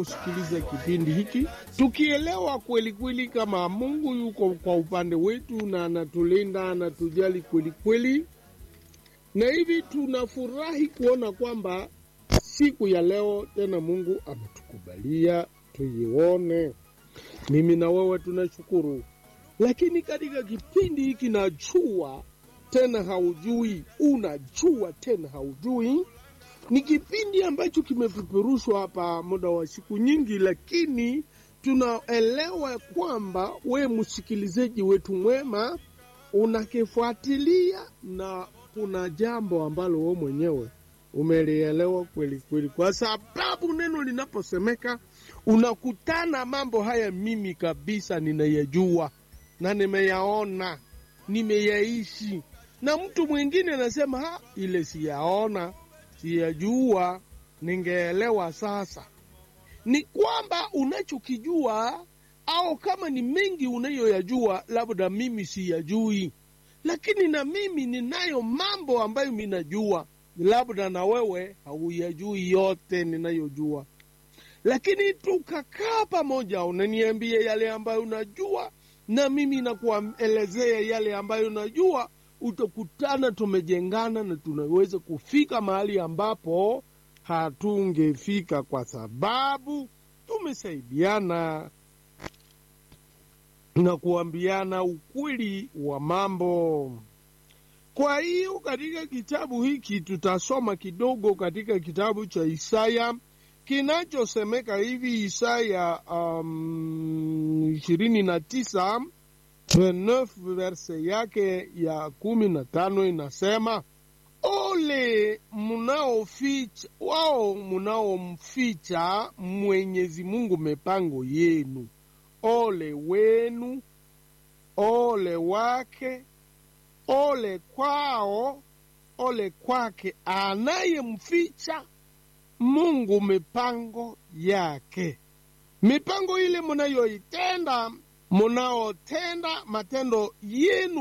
kusikiliza kipindi hiki tukielewa kweli kweli kama Mungu yuko kwa upande wetu na anatulinda anatujali kweli kweli, na hivi tunafurahi kuona kwamba siku ya leo tena Mungu ametukubalia tuione. Mimi na wewe tunashukuru, lakini katika kipindi hiki najua tena haujui, unajua tena haujui ni kipindi ambacho kimepeperushwa hapa muda wa siku nyingi, lakini tunaelewa kwamba we msikilizaji wetu mwema unakifuatilia na kuna jambo ambalo we mwenyewe umelielewa kweli kweli, kwa sababu neno linaposemeka unakutana mambo haya. Mimi kabisa ninayajua na nimeyaona, nimeyaishi, na mtu mwingine anasema ha, ile siyaona siyajua ningeelewa. Sasa ni kwamba unachokijua au kama ni mengi unayoyajua, labda mimi siyajui, lakini na mimi ninayo mambo ambayo minajua, labda na wewe hauyajui yote ninayojua, lakini tukakaa pamoja, unaniambia yale ambayo unajua na mimi nakuelezea yale ambayo najua utakutana tumejengana na tunaweza kufika mahali ambapo hatungefika kwa sababu tumesaidiana na kuambiana ukweli wa mambo. Kwa hiyo katika kitabu hiki tutasoma kidogo katika kitabu cha Isaya kinachosemeka hivi, Isaya ishirini um, na tisa 9 verse yake ya kumi na tano inasema, ole munaoficha wao munaomficha Mwenyezi Mungu mipango yenu, ole wenu, ole wake, ole kwao, ole kwake anayemficha Mungu mipango yake, mipango ile munayoitenda munaotenda matendo yenu